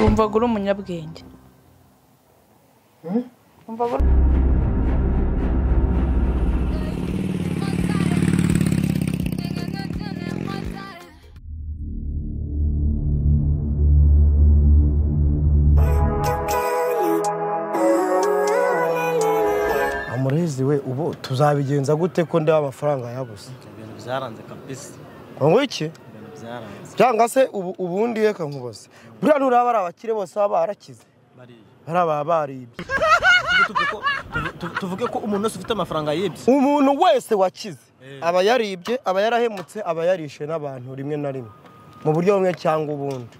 wumvaga uri umunyabwenge wumvaga uri amurezi we ubu tuzabigenza gute ko ndeba amafaranga yabuze ibintu byaranze kabisa ngo iki ibintu byaranze cyangwa se ubu ubundi reka nkubaze buriya nuraba ari abakire bose baba barakize bariya ari ababa baribye tuvuge ko- tuvu- tuvuge ko umuntu wese ufite amafaranga yibye umuntu wese wakize Eh. aba yaribye aba yarahemutse aba yarishe n'abantu rimwe na rimwe mu buryo bumwe cyangwa ubundi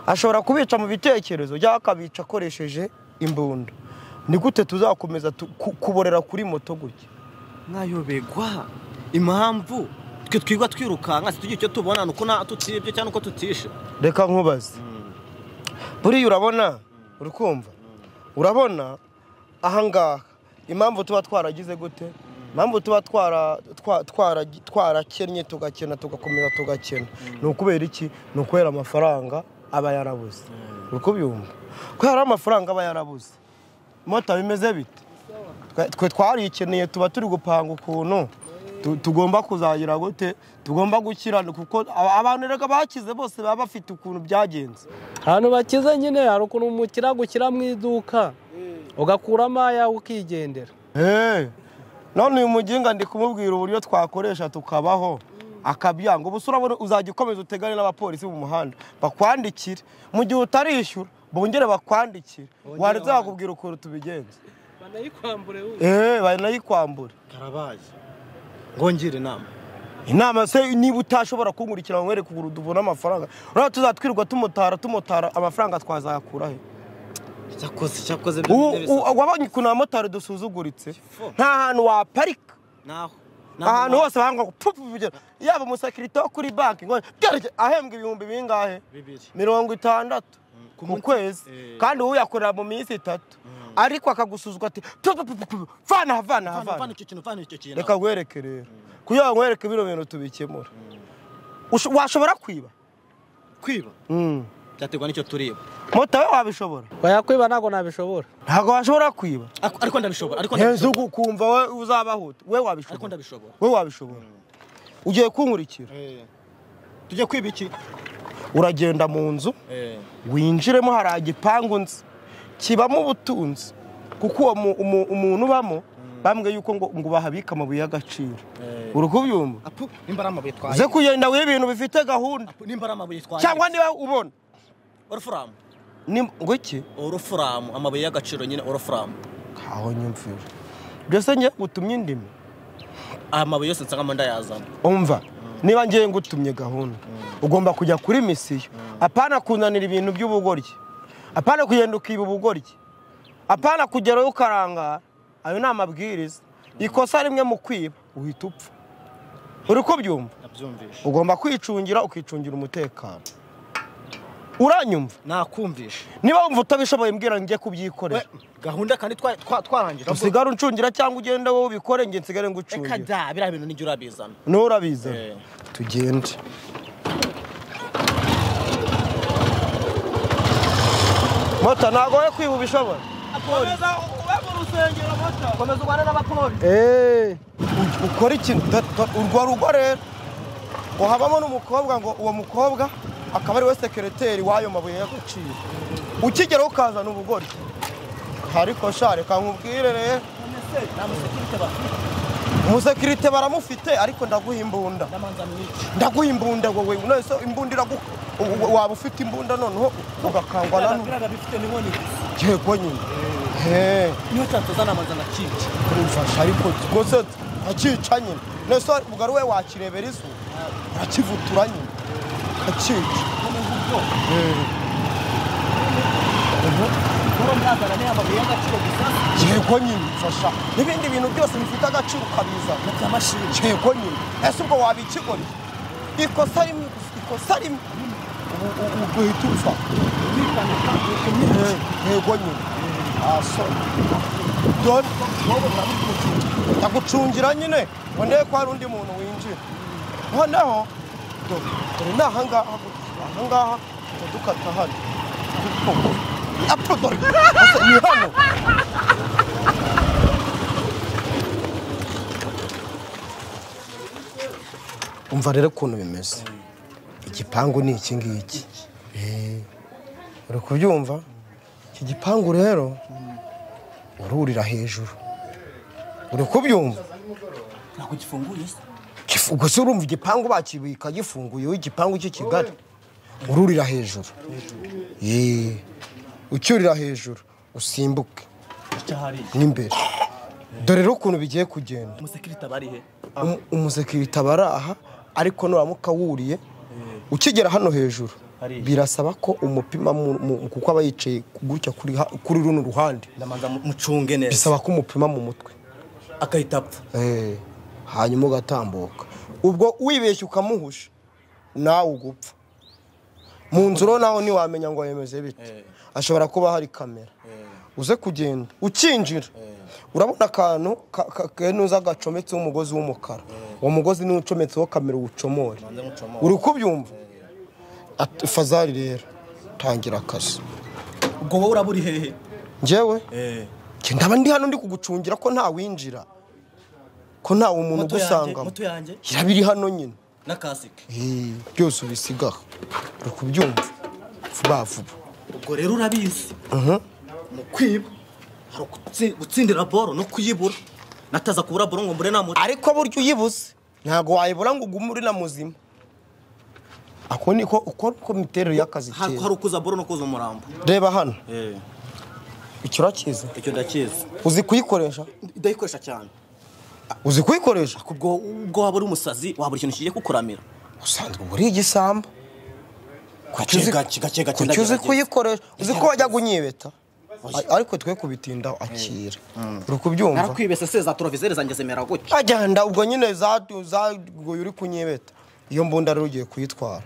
ashobora kubica mu bitekerezo cyangwa akabica akoresheje imbunda ni gute tuzakomeza tu- ku- kuborera kuri moto gutya mwayobegwa impamvu twe twigwa twirukanka situgira icyo tubona ni uko nta tutibye cyangwa uko tutishe reka nkubaze buriya urabona uri kumva urabona ahangaha impamvu tuba twaragize gute impamvu tuba twara- twa- twara- twarakennye tugakena tugakomeza tugakena ni ukubera iki ni ukubera amafaranga aba yarabuze uri kubyumva kubera amafaranga aba yarabuze mota bimeze bite Twe- twe twarikeneye tuba turi gupanga ukuntu tu- tugomba kuzagira gute tugomba gukiranuka kuko aba- abantu reka bakize bose baba bafite ukuntu byagenze ahantu bakize nyine hari ukuntu umukiriya agushyira mu iduka ugakuramo ayawe ukigendera Hey, none uyu muginga ndi kumubwira uburyo twakoresha tukabaho akabyanga ubu se urabona uzajya ukomeza utegane n'abapolisi mu muhanda bakwandikire mu gihe utarishyura bongere bakwandikire wanditse bakubwira ukuntu tubigenza banayikwambure eee banayikwambure karabaye ngongere inama inama se niba utashobora kunkurikira ngo nkwereke ukuntu tubona amafaranga urabona tuzatwirwa tumutara tumutara amafaranga twazayakura he cyakoze cyakoze Ubu- u- wabonye ukuntu abamotari dusuzuguritse nta hantu waparika naho ahantu hose bahanga kugira yaba umusekirite wo kuri banki ngo byareke ahembwa ibihumbi bingahe bibiri mirongo itandatu ku kwezi Eh. kandi uyakorera mu minsi itatu ariko akagusuzwa ati tu- tu- tu- tu- tu- vana aha, vana aha, vana vana icyo kintu vana icyo kintu reka nkwereke rero kugira ngo nkwereke bino bintu tubikemura Usho- washobora kwiba kwiba Mm. byaterwa n'icyo tureba moto we wabishobora bayakwiba ntabwo nabishobora ntabwo washobora kwiba Ariko- ariko ndabishobora ariko heza ndabishobora uku ukumva we uzabahuta we ariko wabishobora ndabishobora we wabishobora ugiye kunkurikira tujye kwiba iki uragenda mu nzu winjiremo hari igipangu nzi kibamo ubutunzi kuko uwo mu- umu- umuntu ubamo bambwiye yuko ngo ngo bahabike amabuye y'agaciro uri kubyumva apu nimba ari amabuye twaye uze kugenda wiba ibintu bifite gahunda Apu, nimba ari amabuye twaye cyangwa niba ubona orufuramu ni- ngo iki orufuramu amabuye y'agaciro nyine orufuramu ntaho nyumvira byose njye utumye indimi aya mabuye yose nsangamo ndayazana umva niba ngiye ngutumye gahunda ugomba kujya kuri misiyo apana kunanira ibintu by'ubugoryi apana kugenda ukiba ubugoryi apana kugerayo ukarangara ayo ni amabwiriza ikosa rimwe mu kwiba uhita upfa uri kubyumva nabyumvishe ugomba kwicungira ukicungira umutekano uranyumva nakumvishe niba wumva utabishoboye mbwira ngo njye kubyikorera gahunda kandi twa- twa- twarangira usigare uncungira cyangwa ugende wowe ubikore njye nsigare reka ngucungira da biriya bintu nijya urabizana nturabizana Eh. tugende moto ntabwo we kwiba ubishobora komeza ube mu rusengero moto komeza ubane n'abapolisi eee ukora ikintu urwo rugo rero ngo habamo n'umukobwa ngo uwo mukobwa akaba ari we sekereteri w'ayo mabuye y'agaciro ukigeraho ukazana ubugori ariko sha reka nkubwire rero umusekirite baramufite ariko ndaguha imbunda ndaguha imbunda wowe none se imbunda iragu ubu- waba ufite imbunda noneho ugakangwa na none bifite n'inkoni gusa yego nyine heee niyo cyatuzana amazana akica kumfasha ariko rwose akica nyine nese ubwo ari we wakirebera izu akivutura nyine akica kuba mwazana niya mabuye y'agaciro gusa yego nyine mfasha n'ibindi bintu byose bifite agaciro ukabizana by'amashini yego nyine ese ubwo wabikigoreye ikosa rimwe gusa, ikosa rimwe Ubu- ubu- ubu uhita upfa Eh, yego nyine asoma dore wowe uramukugira ndagucungira nyine ngo ndebe ko hari undi muntu winjira noneho dore dore ni ahangaha gusa. ahangaha tukadukata hano apodori Asa, ni hano umva rero ukuntu bimeze igipangu ni iki ngiki Eh, uri kubyumva iki gipangu rero ururira hejuru uri kubyumva ntabwo gifunguye se Gifu- ubwo se urumva igipangu bakibika gifunguye wowe igipangu cy'i kigali ururira hejuru Yee. ucyurira hejuru usimbuke icyo hari n'imbere dore rero ukuntu bigiye kugenda umusekirite abari he Um- umusekirite aba ari aha ariko nuramuka wuriye ukigera hano hejuru Hariya. birasaba ko umupima mu- mu- kuko aba yicaye gutya kuri ha- kuri runo ruhande ndamanza mu- mucunge neza bisaba ko umupima mu mutwe akahita apfa Eh, hanyuma ugatambuka ubwo wibeshye ukamuhusha nawe ugupfa mu nzu rero nawe ntiwamenya ngo yemeze bite ashobora kuba hari kamera uze kugenda ukinjira urabona akantu ka- ka- kenuza gacometseho umugozi w'umukara uwo mugozi niwo ucometseho kamera uwucomore uri kubyumva Ati, fazari rero tangira akazi ubwo wowe uraba uri hehe njyewe njye ndaba ndi hano ndi kugucungira ko ntawinjira ko ntawe umuntu moto yanjye ugusangamo moto yanjye irabiri hano nyine na kasike Eh, byose ubisigaho uri kubyumva vuba vuba ubwo rero urabizi mu kwiba hari ugutsi- gutsindira boro no kuyibura nataza kubura boro ngo mbure namuri ariko burya uyibuze ntabwo wayibura ngo ugume uri na muzima ako niko uko uko imiterere y'akazi hari iteye hari ukuza boro no kuza umurambo reba hano icyo urakizi icyo ndakizi uzi kuyikoresha ndayikoresha cyane uzi kuyikoresha ubwo ubwo waba uri umusazi wabura ikintu kigiye kukuramira usanzwe uba uri igisambo Kuki uzi- gake gake gake kuki uzi ndagerageza. kuyikoresha uzi ko wajya kunyibeta ariko twe kubitinda akira uri kubyumva narakwibese se za torovizeri zanjye zemera gutya agenda ubwo nyine zatu- zaguye uri kunyibeta iyo mbunda rero ugiye kuyitwara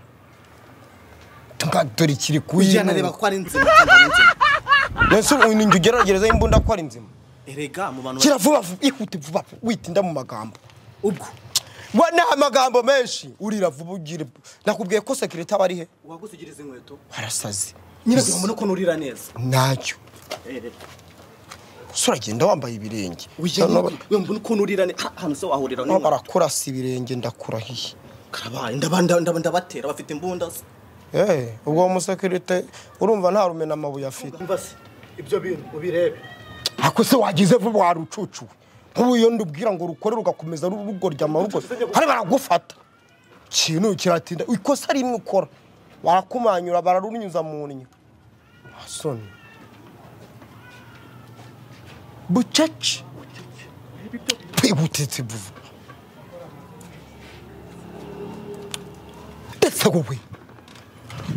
Tuka- dore ikiri ujya nareba kuyinura ko ari inzima cyangwa ari inzima mbese ubu jya ugeragerezaho imbunda ko ari nzima erega mu bantu kira vuba vuba ihute vuba vuba, witinda mu magambo ubwo we ni amagambo menshi urira vuba ugira nakubwiye ko sekirite aba ari he wagusigira izi inkweto arasaze nyine kugira ukuntu urira neza ntacyo erega gusa uragenda wambaye ibirenge ujya Noneho- mbona ukuntu urira neza ahantu se wahurira noneho n'inkweto barakurasa ibirenge ndakurahiye karabaye ndaba- ndaba- ndaba- ndabatera bafite imbunda se Eh, ubwo uwo musekirite urumva nta rumena amabuye afite umva se ibyo bintu ubirebe ako se wagize vuba warucucuwe nk'ubu iyo ndubwira ngo rukore rugakomeza rugoryama rugo hari baragufata ikintu kiratinda ikosa rimwe ukora barakumanyura bararunyuza mu nnyo asoni bucece twibutitse vuba ndetse wowe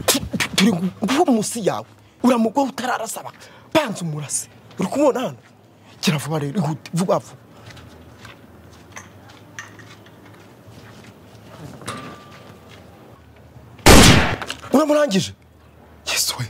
tu- tu- turi nguwo munsi yawe uramugwaho utararasaba banza umurase uri kumubona hano kiravuba rero ihute vuba vuba uramurangije yesu we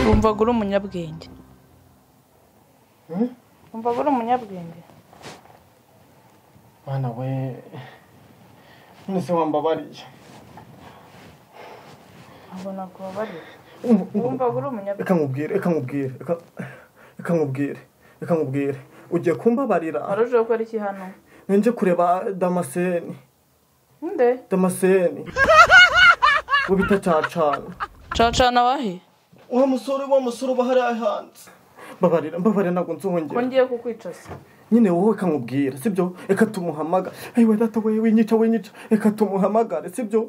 wumvaga uri umunyabwenge wumvaga uri umunyabwenge mwana we none se wambabariye ntabwo nakubabariye Umva- umva- wumvaga uri reka umunyabwenge nkubwire reka nkubwire reka- reka nkubwire reka nkubwire ugiye kumbabarira wari uje gukora iki hano nge kureba damaseni nde damaseni we bita cacana cacana wahe wa musore wa musore uba hariya hanze mbabarira mbabarira ko ntabwo nzongera ngiye kukwicaza nyine wowe reka nkubwire sibyo reka tumuhamagare ayiwe data we winyica winyica reka tumuhamagare sibyo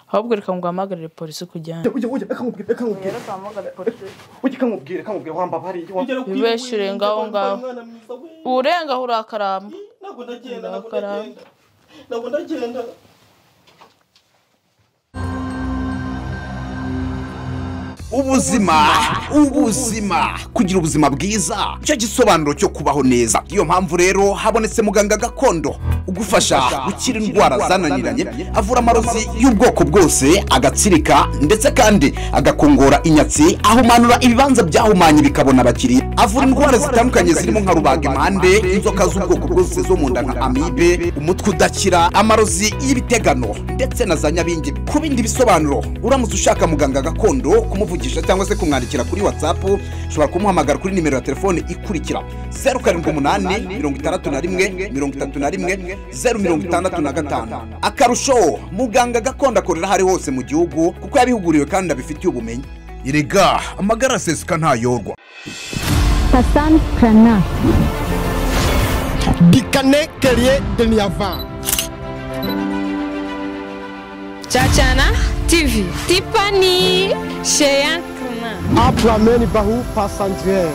ahubwo reka ngo uhamagarire polisi kujyana ujya ujya reka nkubwire reka nkubwire rero uhamagare polisi ujya reka nkubwire reka nkubwire wambabariye wa- Wibeshye urenga aho ngaho. Mwana mwiza we. urenga aho urakaramba ntabwo ndagenda ntabwo Ndakaramba. ndagenda ntabwo ndagenda ubuzima ubuzima kugira ubuzima bwiza nicyo gisobanuro cyo kubaho neza iyo mpamvu rero habonetse muganga gakondo ugufasha gukira indwara zananiranye avura amarozi y'ubwoko bwose agatsirika ndetse kandi agakongora inyatsi ahumanura ibibanza byahumanye bikabona abakiriya avura indwara zitandukanye zirimo nka rubaga impande inzoka z'ubwoko bwose zo mu nda nka amibe umutwe udakira amarozi y'ibitegano ndetse na za nyabingi ku bindi bisobanuro uramutse ushaka muganga gakondo kumuvugisha cyangwa se kumwandikira kuri whatsapp ushobora kumuhamagara kuri nimero ya telefone ikurikira 078 631 31 065 akarusho muganga gakondo akorera aho ari hose mu gihugu kuko yabihuguriwe kandi abifitiye ubumenyi erega amagara asesuka ntayorwa Hassan Prana. dikane keriye deniyava Chachana TV. Tiffany Cheyenne Clement. apurameni bahu pasantire